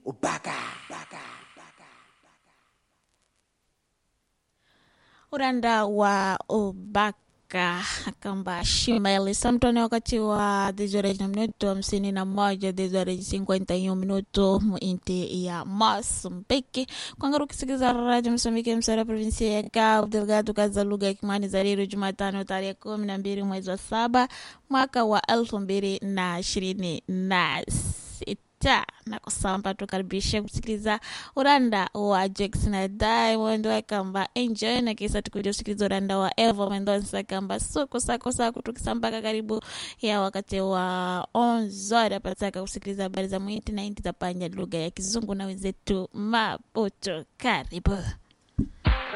ubaka uranda wa ubaka kamba shimeli samtone wakati wa dezore na minuto hamsini na moja dezore cinquenta e um minuto muinti ya Mozambique kwangaru ukisikiza radio Msambiki msara provinsia ya Cabo Delgado kaza lugha ya Kimani Zariru Jumatano tarehe kumi na mbili mwezi wa saba mwaka wa elfu mbili na ishirini na sita na kusamba tukaribishe kusikiliza uranda wa Jackson na Diamond wakamba enjoy na kisa tukuja kusikiliza uranda wa Evo Mendonça kamba suku sako sako tukisambaka karibu ya wakati wa onzora pataka kusikiliza habari za mwiti na inti za panya lugha ya kizungu na wenzetu Maputo karibu